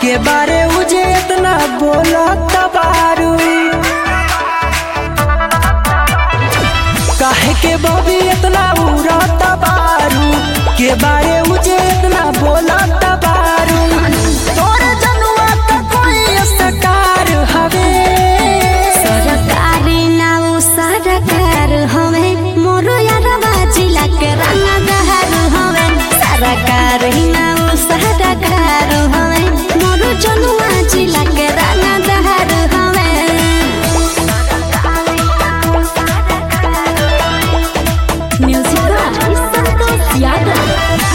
के बारे मुझे इतना बोला तबारू काहे के बॉबी इतना उड़ा तबारू के बारे मुझे इतना बोला तबारू तोर जनुआ का कोई स्टार हवे सरकारी ना उ सरकार हवे मोरो यारवा जिला के रंगदार हवे सरकारी ना उ सरकार हवे मोरो जनुआ जिला के रंगदार हवे म्यूजिक संतोष यादव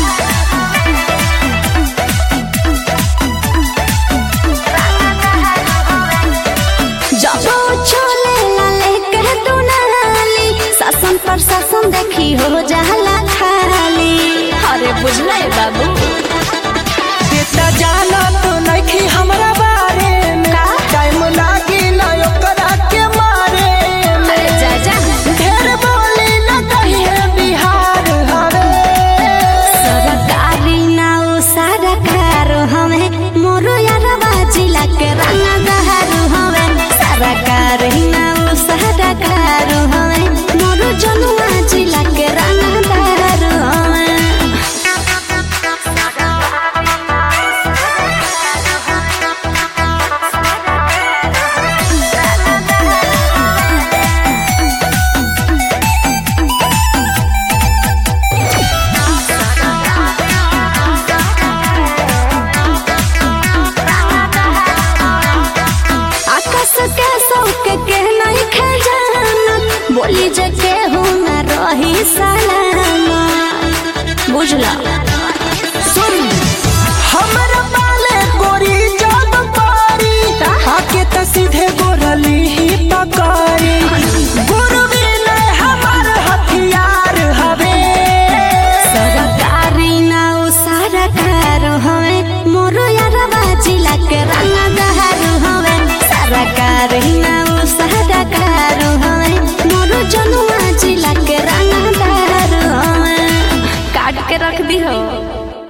जब चले लाले कह तू नाली शासन प्रशासन देखी हो जाला खाली अरे बुझले बाबू